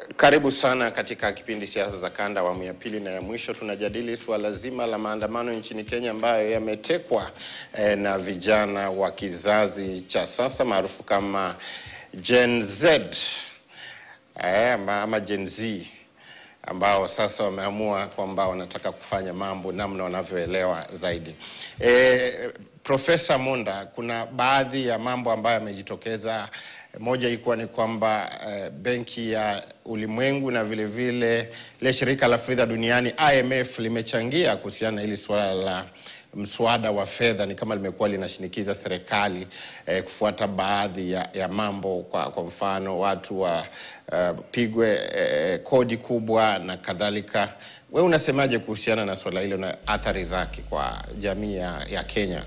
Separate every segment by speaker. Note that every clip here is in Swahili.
Speaker 1: Karibu sana katika kipindi siasa za kanda awamu ya pili na ya mwisho. Tunajadili suala zima la maandamano nchini Kenya ambayo yametekwa eh, na vijana wa kizazi cha sasa maarufu kama Gen Z eh, ama, ama Gen Z ambao sasa wameamua kwamba wanataka kufanya mambo namna wanavyoelewa zaidi. E, Profesa Munda, kuna baadhi ya mambo ambayo yamejitokeza, moja ikiwa ni kwamba e, Benki ya Ulimwengu na vile vile ile shirika la fedha duniani IMF limechangia kuhusiana na hili suala la mswada wa fedha ni kama limekuwa linashinikiza serikali eh, kufuata baadhi ya, ya mambo kwa, kwa mfano watu wapigwe uh, eh, kodi kubwa na kadhalika. Wewe unasemaje kuhusiana na suala hilo na athari zake kwa jamii ya, ya Kenya?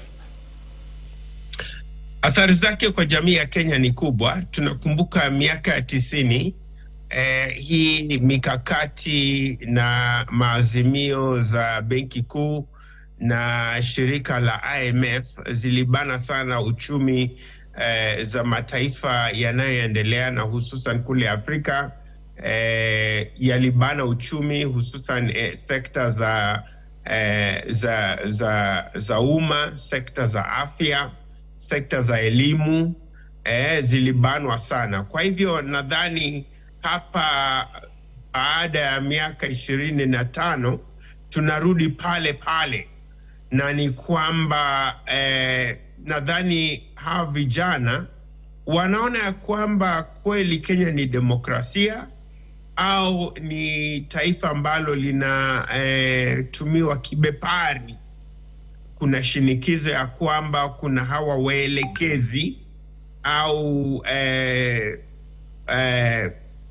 Speaker 2: Athari zake kwa jamii ya Kenya ni kubwa. Tunakumbuka miaka ya tisini eh, hii mikakati na maazimio za benki kuu na shirika la IMF zilibana sana uchumi eh, za mataifa yanayoendelea na hususan kule Afrika eh, yalibana uchumi hususan eh, sekta za, eh, za, za, za umma, sekta za afya, sekta za elimu eh, zilibanwa sana. Kwa hivyo nadhani hapa baada ya miaka ishirini na tano tunarudi pale pale na ni kwamba eh, nadhani hawa vijana wanaona ya kwamba kweli Kenya ni demokrasia au ni taifa ambalo linatumiwa eh, kibepari. Kuna shinikizo ya kwamba kuna hawa waelekezi au eh, eh,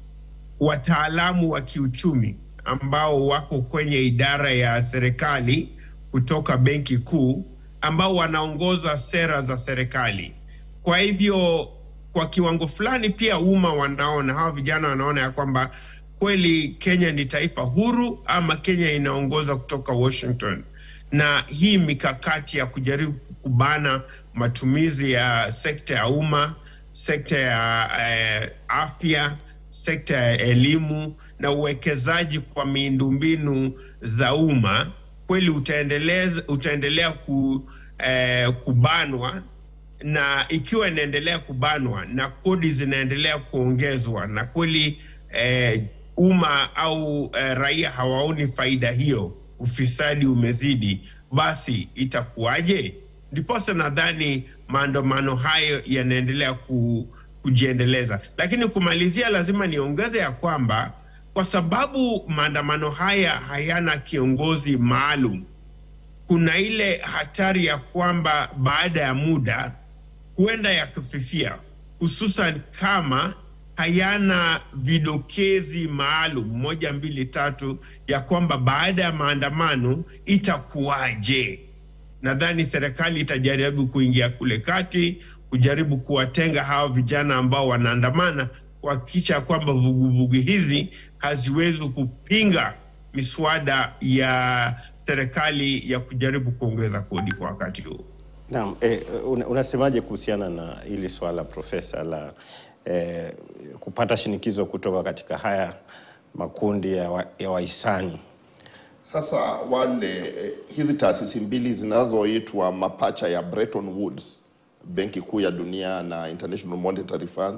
Speaker 2: wataalamu wa kiuchumi ambao wako kwenye idara ya serikali kutoka benki kuu ambao wanaongoza sera za serikali. Kwa hivyo kwa kiwango fulani pia umma wanaona, hawa vijana wanaona ya kwamba kweli Kenya ni taifa huru ama Kenya inaongoza kutoka Washington, na hii mikakati ya kujaribu kubana matumizi ya sekta ya umma, sekta ya eh, afya, sekta ya elimu na uwekezaji kwa miundombinu za umma kweli utaendelea, utaendelea ku, eh, kubanwa na ikiwa inaendelea kubanwa na kodi zinaendelea kuongezwa na kweli eh, umma au eh, raia hawaoni faida hiyo, ufisadi umezidi, basi itakuwaje? Ndiposa nadhani maandamano hayo yanaendelea ku, kujiendeleza, lakini kumalizia, lazima niongeze ya kwamba kwa sababu maandamano haya hayana kiongozi maalum, kuna ile hatari ya kwamba baada ya muda huenda yakafifia, hususan kama hayana vidokezi maalum moja mbili tatu ya kwamba baada ya maandamano itakuwaje. Nadhani serikali itajaribu kuingia kule kati, kujaribu kuwatenga hawa vijana ambao wanaandamana, kuhakikisha kwamba vuguvugu hizi haziwezi kupinga miswada ya serikali ya kujaribu kuongeza kodi kwa wakati huu.
Speaker 1: Naam, eh, una, unasemaje kuhusiana na hili swala profesa la eh, kupata shinikizo kutoka katika haya makundi ya, wa, ya wahisani?
Speaker 3: Sasa wale eh, hizi taasisi mbili zinazoitwa mapacha ya Bretton Woods, Benki Kuu ya Dunia na International Monetary Fund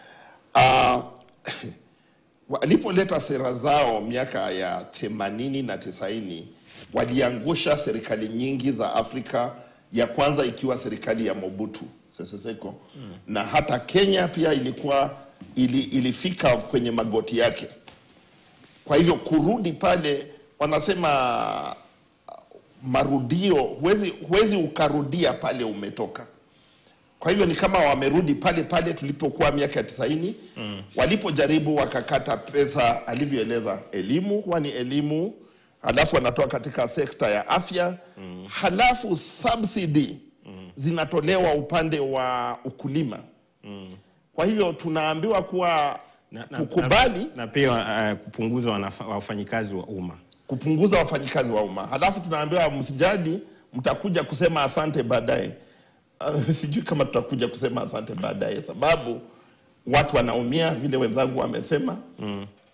Speaker 3: uh, walipoleta sera zao miaka ya themanini na tisaini waliangusha serikali nyingi za Afrika, ya kwanza ikiwa serikali ya Mobutu Sese Seko mm. na hata Kenya pia ilikuwa ili, ilifika kwenye magoti yake. Kwa hivyo kurudi pale, wanasema marudio, huwezi, huwezi ukarudia pale umetoka. Kwa hivyo ni kama wamerudi pale pale tulipokuwa miaka ya tisaini mm. walipojaribu wakakata pesa, alivyoeleza elimu huwa ni elimu, halafu wanatoa katika sekta ya afya mm. halafu subsidy mm. zinatolewa upande wa ukulima mm. kwa hivyo tunaambiwa kuwa
Speaker 1: na, na,
Speaker 3: tukubali
Speaker 1: na, na pia uh, kupunguza wanafa- wafanyikazi wa umma.
Speaker 3: kupunguza wafanyikazi wa umma, halafu tunaambiwa msijali, mtakuja kusema asante baadaye. Uh, sijui kama tutakuja kusema asante baadaye, sababu watu wanaumia vile wenzangu wamesema mm.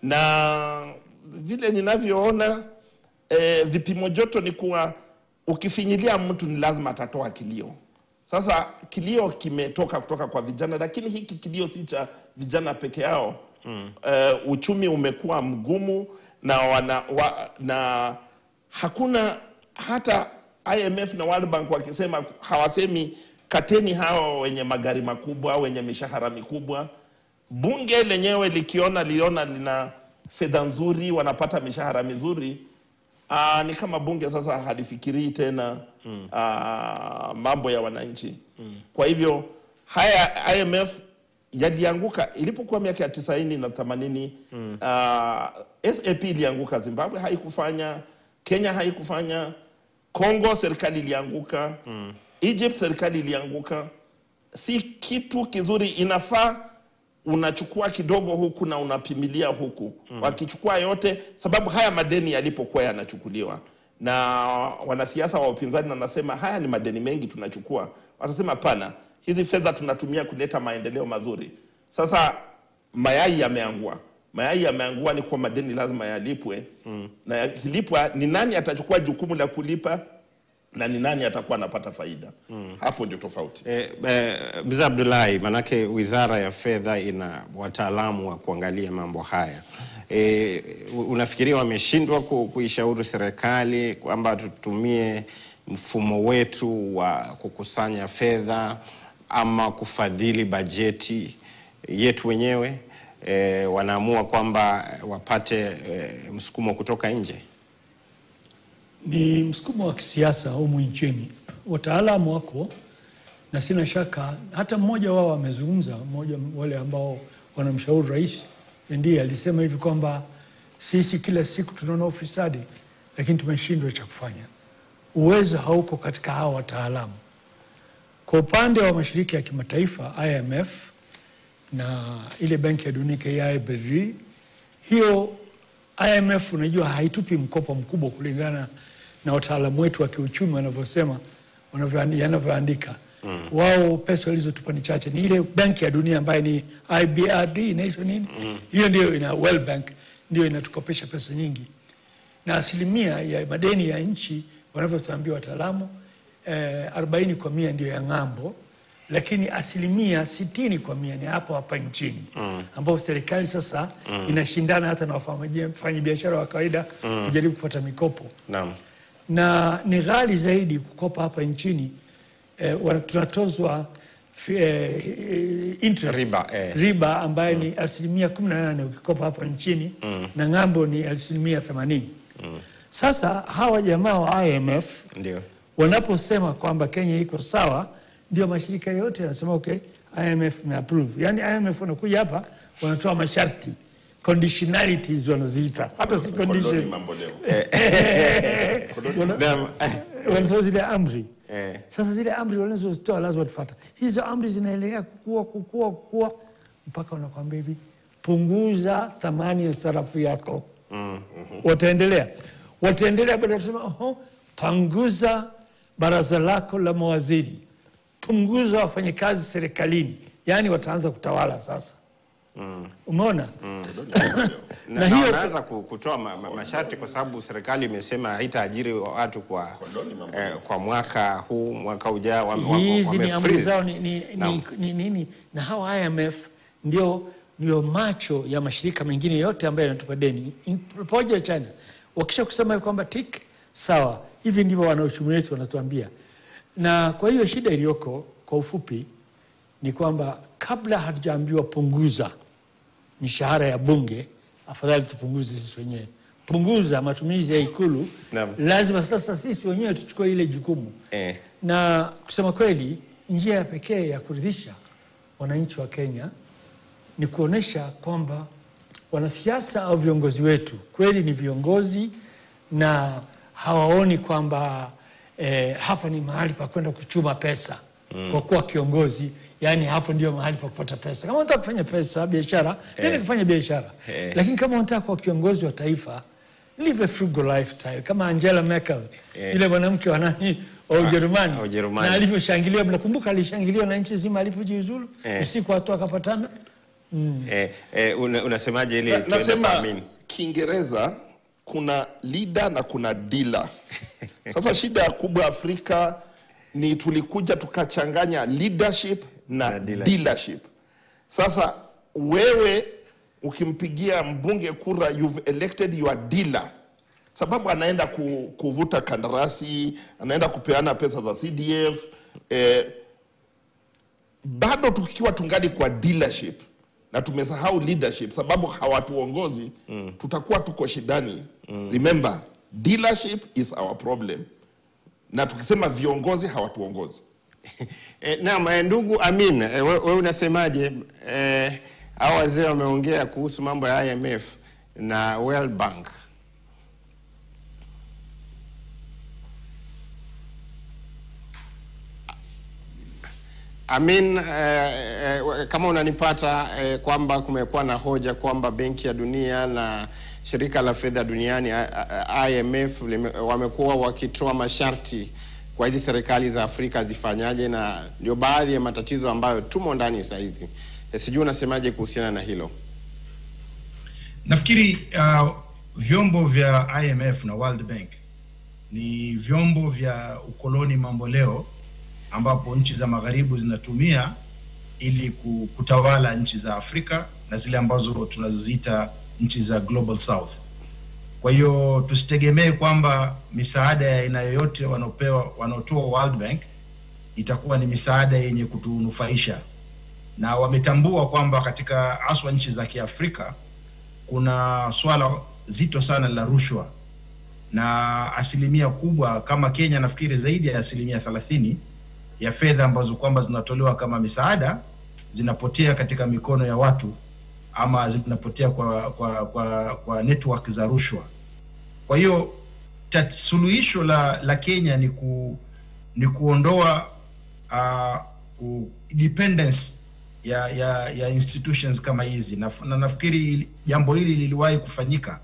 Speaker 3: na vile ninavyoona eh, vipimo joto ni kuwa ukifinyilia mtu ni lazima atatoa kilio. Sasa kilio kimetoka kutoka kwa vijana, lakini hiki kilio si cha vijana peke yao mm. Eh, uchumi umekuwa mgumu na, wana, wa, na hakuna hata IMF na World Bank wakisema hawasemi kateni hawa wenye magari makubwa wenye mishahara mikubwa. Bunge lenyewe likiona liona lina fedha nzuri, wanapata mishahara mizuri Aa, ni kama bunge sasa halifikirii tena mm. aa, mambo ya wananchi mm. Kwa hivyo haya IMF yalianguka ilipokuwa miaka ya tisaini na themanini mm. SAP ilianguka, Zimbabwe haikufanya, Kenya haikufanya, Congo serikali ilianguka mm. Egypt serikali ilianguka. Si kitu kizuri, inafaa unachukua kidogo huku na unapimilia huku mm. Wakichukua yote, sababu haya madeni yalipokuwa yanachukuliwa na wanasiasa wa upinzani wanasema haya ni madeni mengi tunachukua, watasema hapana, hizi fedha tunatumia kuleta maendeleo mazuri. Sasa mayai yameangua, mayai yameangua, ni kwa madeni lazima yalipwe mm. na yakilipwa, ni nani atachukua jukumu la kulipa na ni nani atakuwa anapata faida mm. Hapo ndio tofauti.
Speaker 1: Eh, eh, Mzee Abdullahi, manake Wizara ya Fedha ina wataalamu wa kuangalia mambo haya. Eh, unafikiria wameshindwa ku, kuishauri serikali kwamba tutumie mfumo wetu wa kukusanya fedha ama kufadhili bajeti yetu wenyewe? Eh, wanaamua kwamba wapate eh, msukumo kutoka nje.
Speaker 4: Ni msukumo wa kisiasa humu nchini. Wataalamu wako na sina shaka hata mmoja wao amezungumza, mmoja wale ambao wanamshauri rais ndiye alisema hivi kwamba sisi kila siku tunaona ufisadi, lakini tumeshindwa cha kufanya. Uwezo haupo katika hawa wataalamu. Kwa upande wa mashirika ya kimataifa IMF na ile benki ya dunia KIBD, hiyo IMF unajua haitupi mkopo mkubwa kulingana na wataalamu wetu wa kiuchumi wanavyosema wanavyo- yanavyoandika mm. Wao pesa walizotupa ni chache, ni ile benki ya dunia ambayo ni IBRD inaitwa nini hiyo, ndio ina World Bank ndio inatukopesha pesa nyingi, na asilimia ya madeni ya nchi wanavyotuambia wataalamu eh, 40 kwa mia ndio ya ng'ambo, lakini asilimia sitini kwa mia ni hapo hapa nchini mm. ambapo serikali sasa mm. inashindana hata na wafanya biashara wa kawaida kujaribu kupata mikopo
Speaker 1: Naam.
Speaker 4: na ni ghali zaidi kukopa hapa nchini eh, wana- tunatozwa fi- eh, eh, interest
Speaker 1: Riba, eh.
Speaker 4: riba ambayo ni asilimia 18 ukikopa hapa nchini na ng'ambo ni asilimia 80 sasa hawa jamaa wa IMF
Speaker 1: Ndio.
Speaker 4: wanaposema kwamba Kenya iko sawa, ndio mashirika yote yanasema okay, IMF imeapprove. Yani IMF wanakuja hapa wanatoa masharti conditionalities wanaziita, hata si
Speaker 3: Koloni
Speaker 4: condition,
Speaker 3: mambo leo.
Speaker 4: wana-
Speaker 1: Naam.
Speaker 4: wanasema zile amri
Speaker 1: Eh.
Speaker 4: sasa zile amri wanazozitoa lazima tufuata. Hizo amri zinaendelea kukua kukua kukua mpaka wanakwambia hivi, punguza thamani ya sarafu yako. Wataendelea wataendelea, baada ya kusema oho, punguza baraza lako la mawaziri, punguza wafanyakazi serikalini, yaani wataanza kutawala sasa. Umeona?
Speaker 1: na,
Speaker 4: Na
Speaker 1: na
Speaker 4: hiyo-
Speaker 1: wanaanza ku- kutoa ma, ma, masharti kwa sababu serikali imesema haitaajiri watu kwa, eh, kwa mwaka huu mwaka ujao wame- wame-
Speaker 4: hizi ni
Speaker 1: wame
Speaker 4: amri
Speaker 1: freeze.
Speaker 4: zao ni, ni, ni,
Speaker 1: Naam.
Speaker 4: ni, nini na hawa IMF ndio ndio macho ya mashirika mengine yote ambayo yanatupa deni In- pamoja na China. Wakisha kusema kwamba tik sawa, hivi ndivyo wanauchumi wetu wanatuambia. Na kwa hiyo shida iliyoko kwa ufupi ni kwamba kabla hatujaambiwa punguza mishahara ya bunge, afadhali tupunguze sisi wenyewe. Punguza matumizi ya Ikulu,
Speaker 1: Naam.
Speaker 4: lazima sasa sisi wenyewe tuchukue ile jukumu
Speaker 1: Eh,
Speaker 4: na kusema kweli, njia ya pekee ya kuridhisha wananchi wa Kenya ni kuonyesha kwamba wanasiasa au viongozi wetu kweli ni viongozi na hawaoni kwamba eh, hapa ni mahali pa kwenda kuchuma pesa kwa kuwa kiongozi, yani hapo ndio mahali pa kupata pesa. Kama unataka kufanya pesa biashara, nenda kufanya biashara,
Speaker 1: Eh.
Speaker 4: lakini kama unataka kuwa kiongozi wa taifa live a frugal lifestyle kama Angela Merkel
Speaker 1: Eh.
Speaker 4: yule mwanamke wa nani wa Ujerumani
Speaker 1: wa Ujerumani.
Speaker 4: na alivyoshangiliwa, mnakumbuka alishangiliwa na nchi zima alipojiuzulu
Speaker 1: Eh.
Speaker 4: usiku watu wakapatana
Speaker 1: eh, eh, una, unasemaje ili
Speaker 3: Na-
Speaker 1: tuende kwa
Speaker 3: nasema
Speaker 1: Amin?
Speaker 3: Kiingereza kuna leader na kuna dealer. Sasa shida ya kubwa Afrika ni tulikuja tukachanganya leadership na,
Speaker 1: Na dealership.
Speaker 3: dealership. Sasa wewe ukimpigia mbunge kura, you've elected your dealer, sababu anaenda ku, kuvuta kandarasi, anaenda kupeana pesa za CDF eh, bado tukiwa tungali kwa dealership na tumesahau leadership sababu hawatuongozi mm. tutakuwa tuko shidani mm. remember dealership is our problem na tukisema viongozi hawatuongozi
Speaker 1: Eh, naam, eh, ndugu Amin, eh, we, we unasemaje? Eh, hao wazee wameongea kuhusu mambo ya IMF na World Bank. Amin, eh, eh, kama unanipata eh, kwamba kumekuwa na hoja kwamba Benki ya Dunia na Shirika la Fedha Duniani eh, eh, IMF lime- wamekuwa wakitoa masharti kwa hizi serikali za Afrika zifanyaje, na ndio baadhi ya matatizo ambayo tumo ndani saa hizi. Eh, sijui unasemaje kuhusiana na hilo?
Speaker 5: Nafikiri uh, vyombo vya IMF na World Bank ni vyombo vya ukoloni mamboleo ambapo nchi za magharibi zinatumia ili ku- kutawala nchi za Afrika na zile ambazo tunaziita nchi za Global South. Kwa hiyo tusitegemee kwamba misaada ya aina yoyote wanaopewa wanaotoa World Bank itakuwa ni misaada yenye kutunufaisha, na wametambua kwamba katika haswa nchi za Kiafrika kuna swala zito sana la rushwa na asilimia kubwa kama Kenya, nafikiri zaidi ya asilimia thelathini ya fedha ambazo kwamba zinatolewa kama misaada zinapotea katika mikono ya watu ama zinapotea kwa, kwa, kwa, kwa network za rushwa. Kwa hiyo tat- suluhisho la, la Kenya ni, ku, ni kuondoa uh, ku, dependence ya, ya, ya institutions kama hizi na, na nafikiri jambo hili liliwahi kufanyika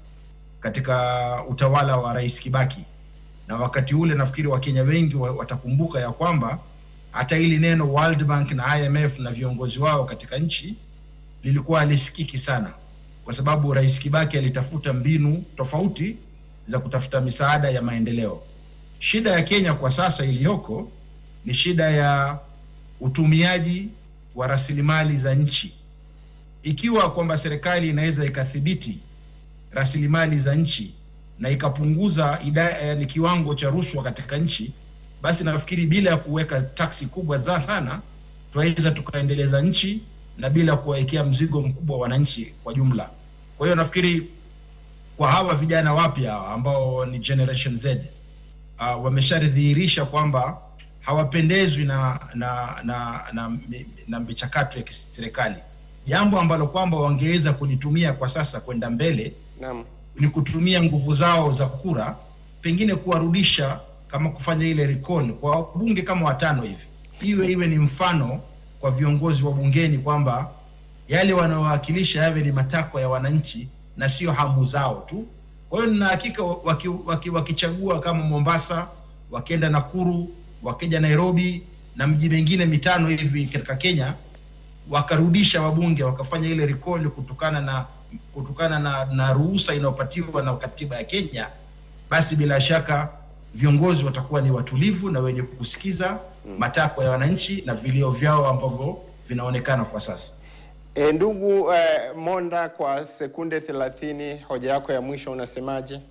Speaker 5: katika utawala wa Rais Kibaki, na wakati ule nafikiri Wakenya wengi wa- watakumbuka ya kwamba hata hili neno World Bank na IMF na viongozi wao katika nchi lilikuwa halisikiki sana, kwa sababu Rais Kibaki alitafuta mbinu tofauti za kutafuta misaada ya maendeleo. Shida ya Kenya kwa sasa iliyoko ni shida ya utumiaji wa rasilimali za nchi. Ikiwa kwamba serikali inaweza ikathibiti rasilimali za nchi na ikapunguza ida, yani kiwango cha rushwa katika nchi, basi nafikiri bila ya kuweka taksi kubwa za sana tunaweza tukaendeleza nchi na bila kuwawekea mzigo mkubwa wananchi kwa jumla. Kwa hiyo nafikiri kwa hawa vijana wapya hawa ambao ni Generation Z uh, wameshadhihirisha kwamba hawapendezwi na na na, na, mi- na michakato ya kiserikali, jambo ambalo kwamba wangeweza kulitumia kwa sasa kwenda mbele
Speaker 1: Naam.
Speaker 5: ni kutumia nguvu zao za kura, pengine kuwarudisha kama kufanya ile recall kwa wabunge kama watano hivi, iwe iwe ni mfano kwa viongozi wa bungeni kwamba yale wanaowakilisha yawe ni matakwa ya wananchi na sio hamu zao tu. Kwa hiyo nina hakika waki, waki, wakichagua kama Mombasa, wakienda Nakuru, wakija Nairobi na mji mingine mitano hivi katika Kenya, wakarudisha wabunge wakafanya ile recall kutokana na kutokana na, na ruhusa inayopatiwa na katiba ya Kenya, basi bila shaka viongozi watakuwa ni watulivu na wenye kusikiza matakwa ya wananchi na vilio vyao ambavyo vinaonekana kwa sasa.
Speaker 1: E, ndugu eh, Monda, kwa sekunde thelathini, hoja yako ya mwisho unasemaje?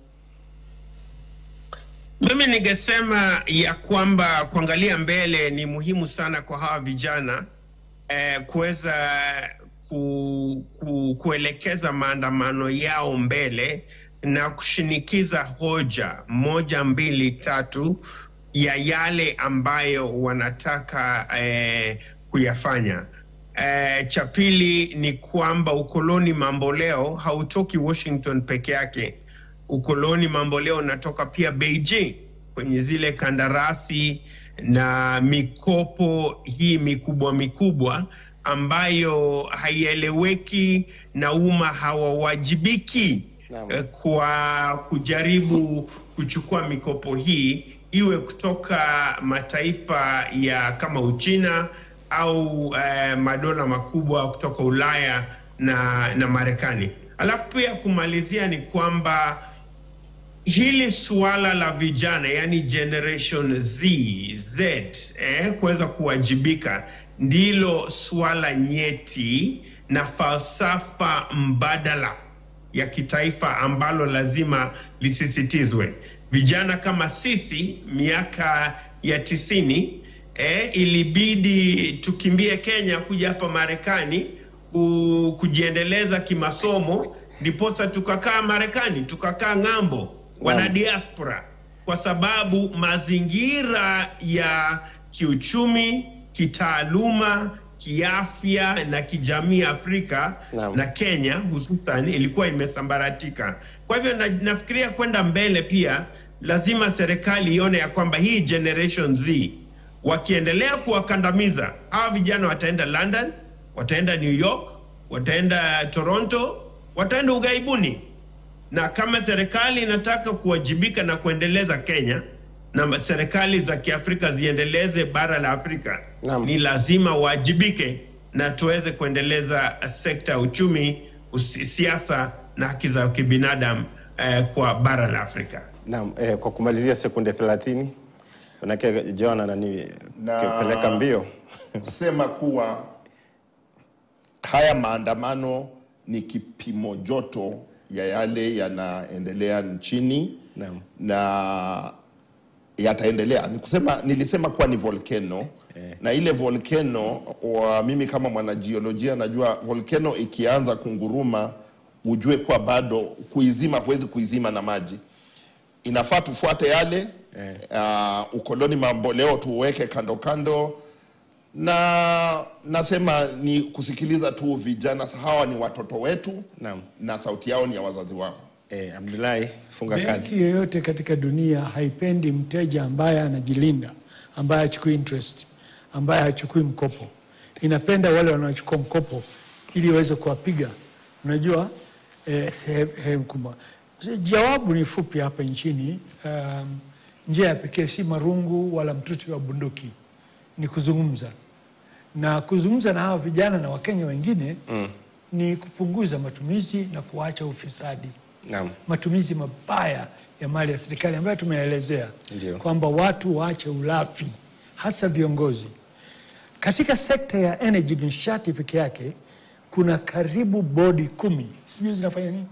Speaker 2: Mimi ningesema ya kwamba kuangalia mbele ni muhimu sana kwa hawa vijana eh, kuweza ku, ku, kuelekeza maandamano yao mbele na kushinikiza hoja moja mbili tatu ya yale ambayo wanataka eh, kuyafanya. Eh, cha pili ni kwamba ukoloni mamboleo hautoki Washington peke yake ukoloni mamboleo unatoka pia Beijing kwenye zile kandarasi na mikopo hii mikubwa mikubwa ambayo haieleweki na umma hawawajibiki
Speaker 1: Naam.
Speaker 2: eh, kwa kujaribu kuchukua mikopo hii iwe kutoka mataifa ya kama Uchina au eh, madola makubwa kutoka Ulaya na, na Marekani. Alafu pia kumalizia ni kwamba hili suala la vijana yani generation Z, Z eh, kuweza kuwajibika ndilo suala nyeti na falsafa mbadala ya kitaifa ambalo lazima lisisitizwe. Vijana kama sisi miaka ya tisini eh, ilibidi tukimbie Kenya kuja hapa Marekani ku, kujiendeleza kimasomo, ndiposa tukakaa Marekani, tukakaa ng'ambo wana diaspora kwa sababu mazingira ya kiuchumi, kitaaluma, kiafya na kijamii Afrika
Speaker 1: Naam.
Speaker 2: na Kenya hususan ilikuwa imesambaratika. Kwa hivyo na, nafikiria kwenda mbele pia lazima serikali ione ya kwamba hii generation Z wakiendelea kuwakandamiza hawa vijana, wataenda London, wataenda New York, wataenda Toronto, wataenda ughaibuni na kama serikali inataka kuwajibika na kuendeleza Kenya na serikali za Kiafrika ziendeleze bara la Afrika,
Speaker 1: Naam.
Speaker 2: ni lazima wajibike na tuweze kuendeleza sekta ya uchumi, usi- siasa na haki za kibinadamu eh, kwa bara la Afrika.
Speaker 1: Naam, eh, kwa kumalizia sekunde 30 manake John anani
Speaker 3: Na-
Speaker 1: peleka mbio
Speaker 3: sema kuwa haya maandamano ni kipimo joto ya yale yanaendelea nchini
Speaker 1: Naam.
Speaker 3: na yataendelea. Ni kusema, nilisema kuwa ni volcano na ile volcano wa mimi kama mwanajiolojia najua volcano ikianza kunguruma, ujue kuwa bado kuizima, huwezi kuizima na maji inafaa tufuate yale uh, ukoloni mamboleo tuweke kando kando, na nasema ni kusikiliza tu vijana. Hawa ni watoto wetu
Speaker 1: Naam.
Speaker 3: na sauti yao ni ya wazazi wao.
Speaker 1: eh, Abdullahi funga kazi.
Speaker 4: Benki yoyote katika dunia haipendi mteja ambaye anajilinda, ambaye hachukui interest, ambaye hachukui mkopo. Inapenda wale wanaochukua mkopo ili iweze kuwapiga. Unajua eh, sehemu kubwa. Jawabu ni fupi hapa nchini. Um, njia ya pekee si marungu wala mtutu wa bunduki, ni kuzungumza na kuzungumza na hawa vijana na Wakenya wengine mm. ni kupunguza matumizi na kuacha ufisadi
Speaker 1: Naam.
Speaker 4: matumizi mabaya ya mali ya serikali ambayo tumeelezea
Speaker 1: Ndio.
Speaker 4: kwamba watu waache ulafi, hasa viongozi. Katika sekta ya energy nishati peke yake kuna karibu bodi kumi, sijui zinafanya nini.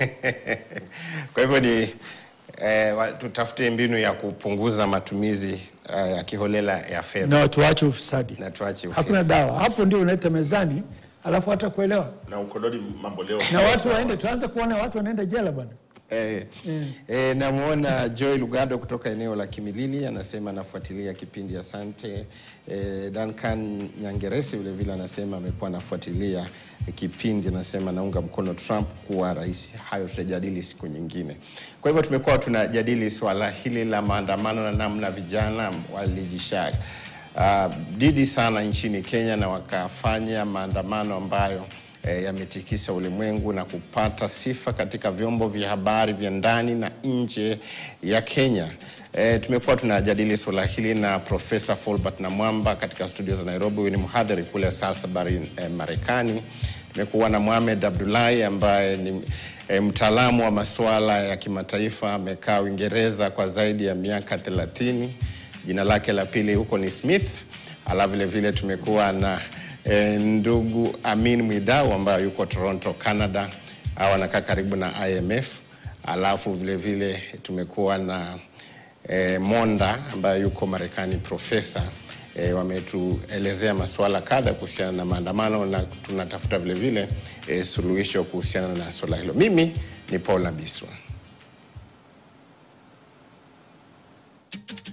Speaker 1: Kwa hivyo ni eh, wa- tutafute mbinu ya kupunguza matumizi eh, ya kiholela ya fedha
Speaker 4: na tuache ufisadi.
Speaker 1: na tuache ufisadi.
Speaker 4: Hakuna dawa hapo, ndio unaleta mezani, alafu hata kuelewa
Speaker 3: Na ukoloni mamboleo
Speaker 4: na watu waende, tuanze kuona watu wanaenda jela bwana.
Speaker 1: Eh, eh, namwona Joy Lugado kutoka eneo la Kimilili anasema anafuatilia kipindi asante. Eh, Duncan Nyangeresi vile vile anasema amekuwa anafuatilia kipindi, anasema naunga mkono Trump kuwa rais. Hayo tutajadili siku nyingine. Kwa hivyo tumekuwa tunajadili swala hili la maandamano na namna vijana walijisha uh, didi sana nchini Kenya na wakafanya maandamano ambayo eh, yametikisa ulimwengu na kupata sifa katika vyombo vya habari vya ndani na nje ya Kenya. Eh, tumekuwa tunajadili suala hili na Profesa Fulbert Namwamba katika studio za Nairobi. Huyu ni mhadhiri kule Salisbury eh, Marekani. Tumekuwa na Mohamed Abdullahi ambaye ni eh, mtaalamu wa masuala ya kimataifa, amekaa Uingereza kwa zaidi ya miaka thelathini. Jina lake la pili huko ni Smith. Alafu vile vile tumekuwa na eh, ndugu Amin Mwidau ambaye yuko Toronto, Canada, au anakaa karibu na IMF. Alafu vile vile tumekuwa na eh, Monda ambaye yuko Marekani, profesa eh, wametuelezea masuala kadha kuhusiana na maandamano na tunatafuta vile vile eh, suluhisho kuhusiana na suala hilo. Mimi ni Paul Nabiswa.